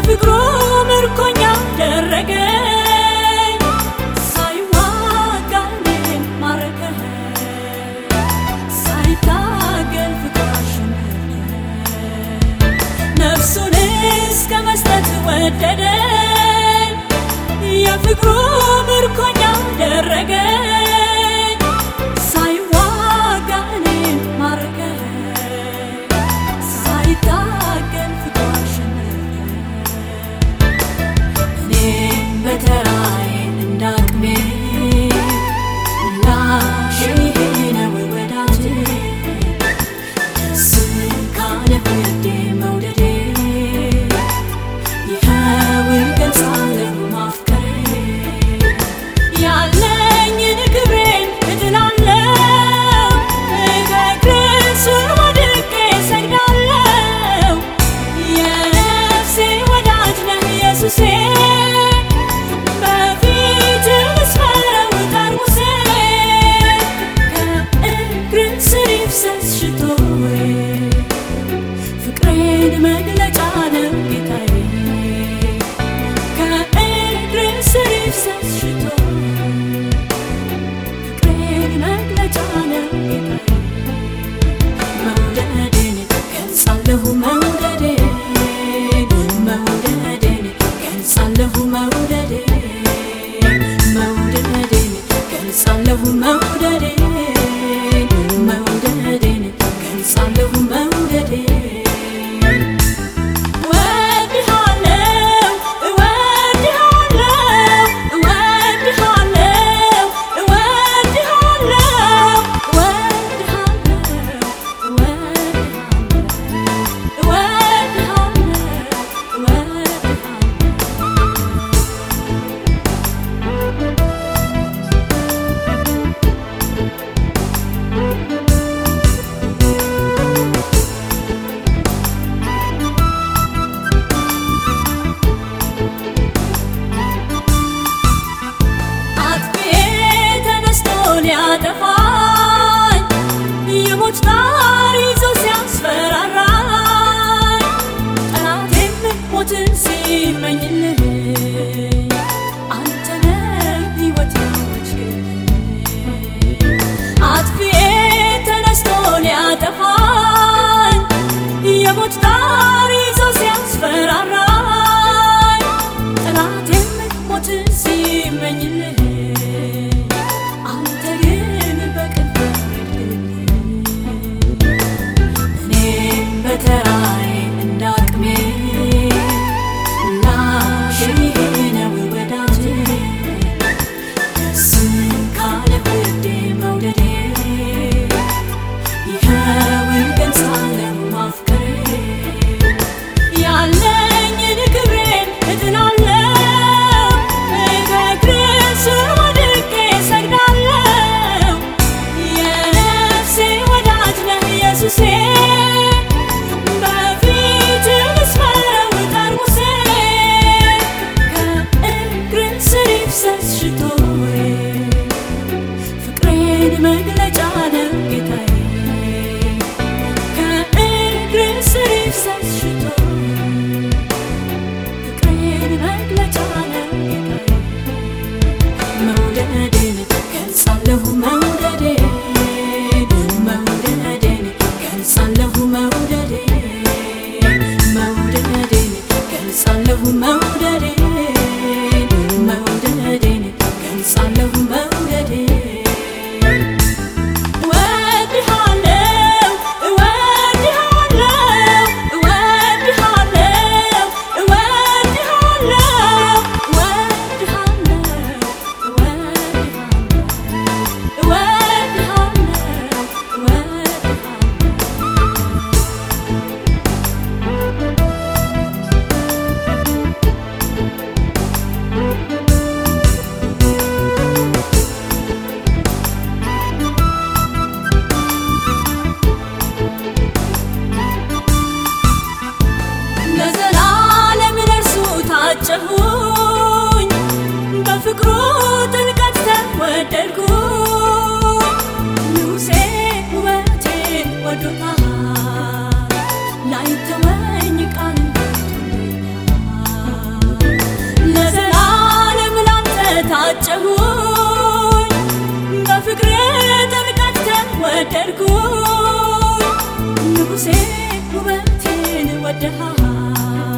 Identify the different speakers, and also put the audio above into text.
Speaker 1: የፍቅሩ ምርኮኛ አደረገኝ ሳይዋጋ እኔን ማረከኝ ሳይታገል ፍቅር አሸነፈኝ ነፍሱን እስከ መስጠት ወደደኝ የፍቅሩ ምርኮኛ አደረገኝ ሳይዋጋ እኔን ማረከኝ ሳይታገል ፍቅር አሸነፈኝ እኔም በተራዬ እንዳቅሜ ምላሼ ነው ወዳጄ ስካለ ፍርዴ መውደዴ ይኸው እገልጻለሁ ማፍቀሬ ያለኝን ክብሬን እጥላለሁ ከእግር ስር ወድቄ እሰግዳለሁ የነፍሴ ወዳጅ ነህ ኢየሱሴ በፊት ልስፈረው ጠርሙሴ ከእግር ስር ይፍሰስ ሽቶዬ ፍቅሬን መግለጫ ነው ጌታዬ ከእግር ስር ይፍሰስ ሽቶዬ ፍቅሬን መግለጫ ነው ጌታዬ መውደዴን ገልጻለሁ መውደዴን መውደዴን ገልጻለሁ መውደዴን መውደዴን ገልጻለሁ መውደዴን መውደዴን ገልጻለሁ መውደዴን እወድሃለሁ እወድሃለሁ እወድሃለሁ እወድሃለሁ አጥፊዬ ተነስቶ ሊያጠፋኝ የሞት ጣር ይዞ ሲያስፈራራኝ ጠላቴም ሞትን ሲመኝልህ አንተ ነህ ሕይወት አጥፊዬ ተነስቶ ሊያጠፋኝ የሞት ጣር ይዞ ሲያስፈራራኝ ጠላቴም ሞትን ሲመኝልህ አንተ ግን በቅን እኔም በተራዬ እንዳቅሜ ላሽ ነው ወዳጄ ስካለ ፍርዴ መውደዴ ይኸው እገልጻለሁ ማፍቀሬ ያለኝን ክብሬን እጥላለሁ ከእግር ስር ወድቄ እሰግዳለሁ የነፍሴ ወዳጅ ነህ ኢየሱሴ በፊት ልስፈረው ጠርሙሴ ከእግር ስር ይፍሰስ ሽቶዬ ፍቅሬን መግለጫ ነው ጌታዬ ከእግር ስር ይፍሰስ ሽቶዬ ፍቅሬን መግለጫ ነው ጌታዬ መውደዴን ገልጻለሁ መውደዴን መውደዴን ገልጻለሁ መውደዴን መውደዴን ገልጻለሁ መውደዴን መውደዴን ገልጻለሁ መውደዴን እወድሃለሁ እወድሃለሁ እወድሃለሁ እወድሃለሁ እወድሃለሁ ወደድኩኝ ንጉሴ ውበቴን ወደሃል